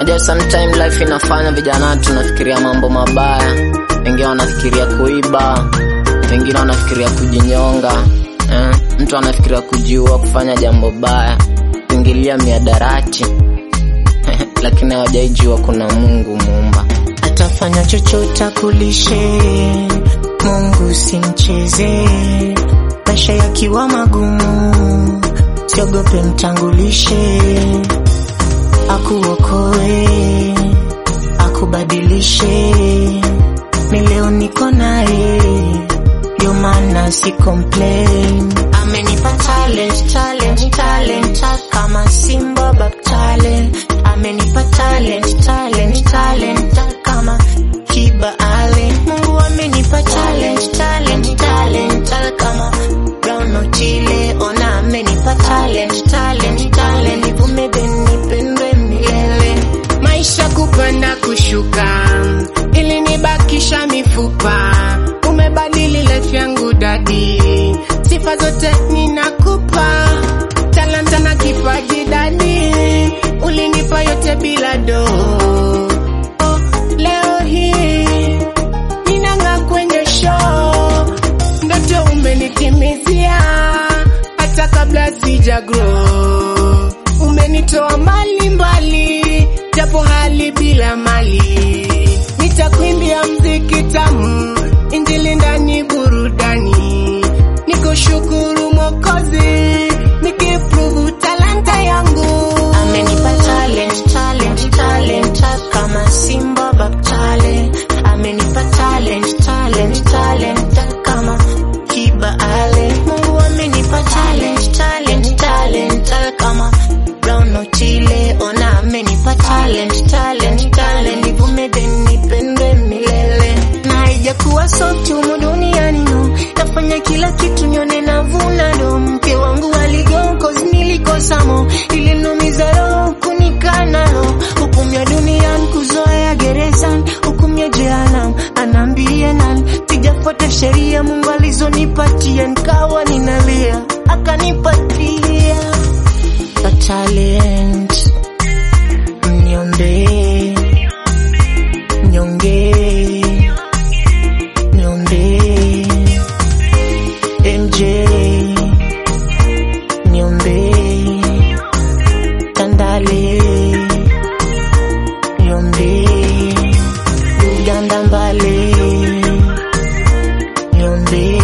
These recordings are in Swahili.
Unajua sometime life inafanya vijana tunafikiria mambo mabaya, wengine wanafikiria kuiba, wengine wanafikiria kujinyonga eh? Mtu anafikiria kujiua, kufanya jambo baya, kuingilia miadarati lakini hawajaijua kuna Mungu muumba. atafanya chochote akulishe, Mungu simcheze. Maisha yakiwa magumu, siogope, mtangulishe, akuokoe, akubadilishe. Ni leo niko naye, ndio maana si complain. Amenipa talent, talent, talent, kama Simba Bab talent. Amenipa talent, talent, talent, kama Kiba Allen. Mungu amenipa talent, talent, talent, kama Brown Otile. Ona amenipa talent, talent, talent, nivume nipendwe milele. maisha kupanda kushuka, ili nibakisha mifupa. Umebadili life yangu dadi, sifa zote ninakupa, talanta na kipaji dadi, ulinipa yote bila do. Oh, leo hii ninang'aa kwenye show, ndoto umenitimizia hata kabla sija grow. Umenitoa mali mbali, japo hali bila mali. Nitakuimbia mziki tamu, injili ndani burudani. Nikushukuru Mwokozi, nikiprove talanta yangu. Amenipa talent, talent, talent, kama Simba Bab talent. Amenipa talent, talent, talent, kama Kiba Allen. Mungu amenipa talent, talent, talent, kama Brown Otile. Ona amenipa talent, talent, talent, nivume then nipendwe milele. Na haijakuwa sote humu duniani no, nafanya kila kitu nione navuna do. Mke wangu aligo cause nilikosa mo, ilinumiza roho kunikana roho, hukumu ya duniani kuzoea gerezani, hukumu ya jehanamu anaambia nani? Sijafuata sheria Mungu alizonipatia, nikawa ninalia akanipatia a talent, mniombe mnyonge niombe MJ niombe Tandale niombe Uganda mbale niombe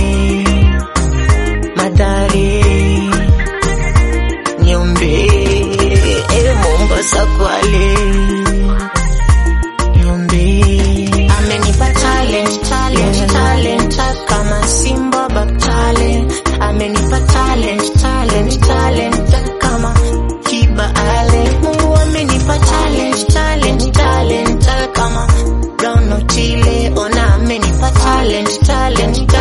Madare niombe e Mombasa Kwale niombe amenipa talent talent talent kama Simba Bab talent amenipa talent talent talent kama Kiba Allen Mungu amenipa talent talent talent kama Brown Otile ona amenipa talent talent